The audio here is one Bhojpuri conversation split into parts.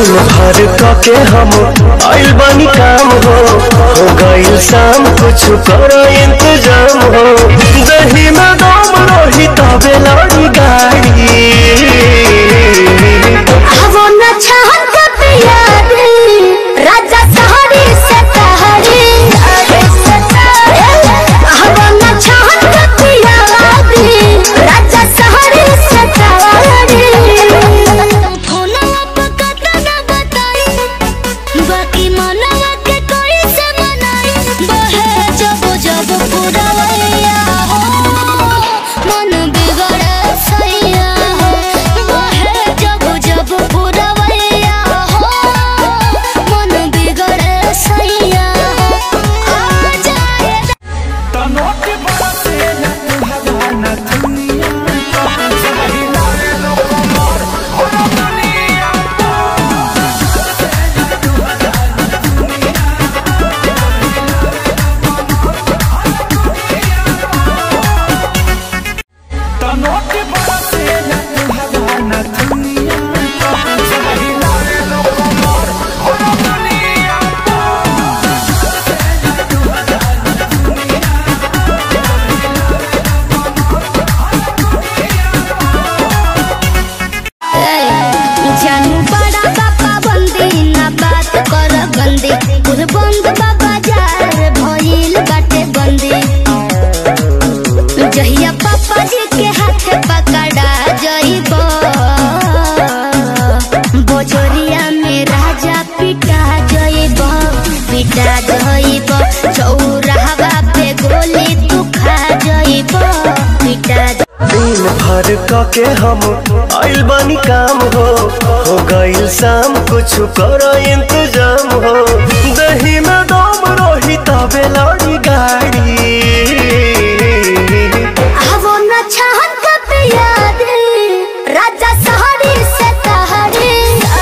दिन भर के हम आइल बानी काम हो हो गइल शाम कुछ करो इंतजाम हो दही में दम रही तबे लड़ी गाड़ी वो न चाहत प्यार राजा सहारी से तहरी वो न चाहत प्यार राजा सहारी से तहरी फोनवा पे कत न बताई बाकी मनवा के कोई से मनाई बहे जब जब पुरवैया हो मन बिगड़े सैया हो बहे जब जब पुरवैया हो मन बिगड़े सैया हो आ जाए जानू बड़ा पापा बंदी ना बात कर गंदी कुल बंद बाबा जार भइल बाटे बंदी जहिया पापा जी के हाथ पकड़ा जइब बोझोरिया में राजा पिटा जइब पिटा जइब चौराहा पे गोली तू खा जइब पिटा दिन भर के हम आइल बानी काम हो हो गइल शाम कुछ करो इंतजाम हो दही में दम रही तबे लड़ी गाड़ी वो न चाहत प्यार राजा सहारी से तहरी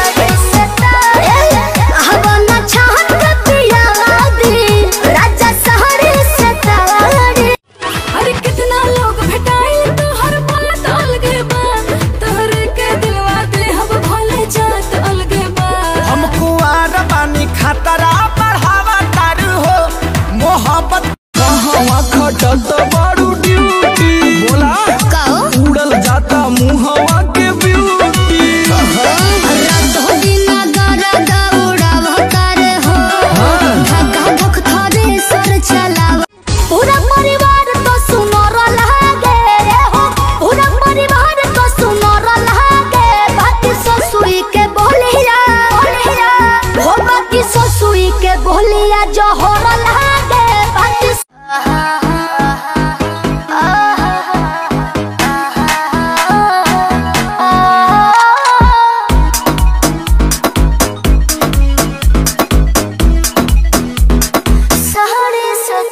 वो न चाहत प्यार राजा सहारी से तहरी अरे कितना लोग भेटाई तो हर बात अलगे बा तोहरे के दिलवा दे हम भले जात अलगे बा हम कुआर बानी खतरा बढ़ावा तारू हो मोहब्बत कहवा खटत बारू ड्यूटी बोला कहो उड़ल जाता मुहवा के ब्यूटी रातों दिन गरद उड़ावतार हो धक्का धक थरे सर चलाव पूरा परिवार तो सुनर लागे रे हो पूरा परिवार तो सुनर लागे बाकी ससुई के बोलिया बोलिया हो बाकी ससुई के बोलिया जोहर लागे बाकी सहरे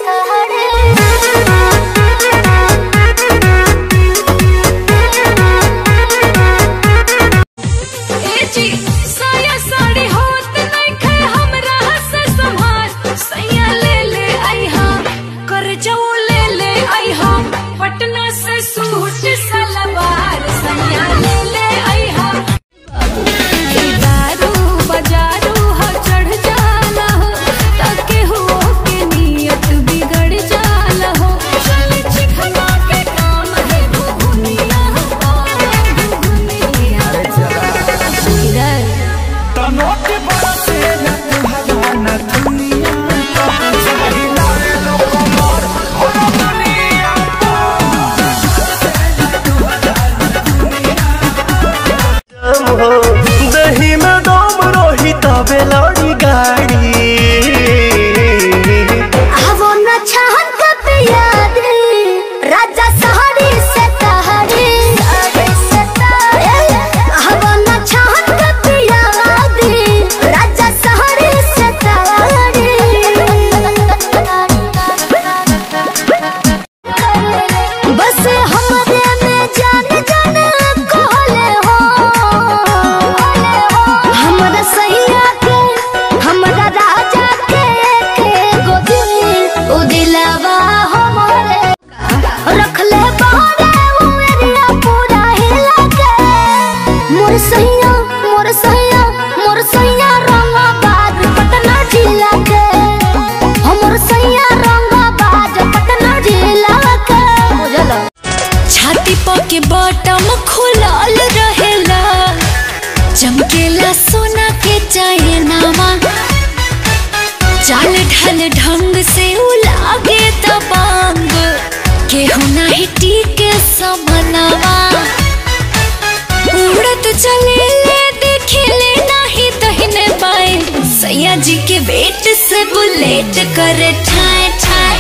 ए जी साया साड़ी होत नहीं खे हमरा से संभाल सैया ले ले आई हम कर जाओ ले ले आई हम पटना से सूट सलवार सैया ले ले आई हम दारू बजारू हो चढ़ जाला हो ताके हो के नियत बिगड़ जाला हो चल चिखना के काम है घुघुनिया हो घुघुनिया इधर तनोट बरसे न तुहरा न दुनिया हो दही में दम रही तबे लड़ी गाड़ी वो न चाहत प्यार राजा सहारी से तहरी वो न चाहत प्यार पेन्हेला सोना के चैनामा चाल ढल ढंग से उलागे दबांग केहू नाही टीके समनवा उड़त चले ले देखे ले नाही तहिने पाए सैया जी के वेट से बुलेट करे ठाए ठाए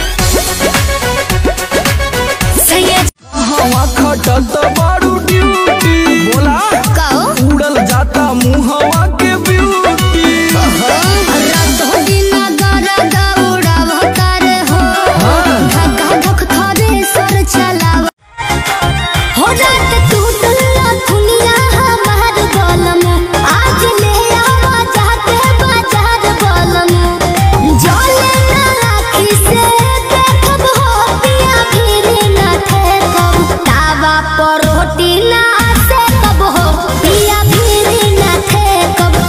सैया हवा खटत बारू ड्यूटी बोला कहो उड़ल जाता मुहवा के ब्यूटी रातों दिन गरद उड़ावतार हो धक्का धक थरे सर चलाव हो रात टूटल दुनिया हमार बलम आज ले आवा जाके बाजार बलम जले ना राखी से देखब हो पिया फिर ना ठेकब तावा पर रोटी ना से कब हो पिया फिर ना ठेकब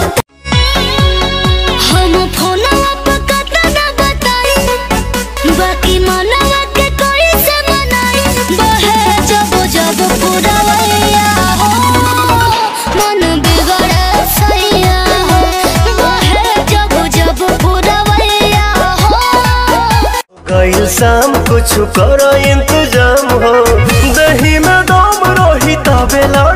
हम फोनवा पे कतना बताई बाकी मनवा के कोई से मनाई बहे जब जब पुरवैया हो मन बिगड़े सैया हो बहे जब जब पुरवैया हो गइल शाम कुछ कर इंतजाम हो दही में दम रही तबे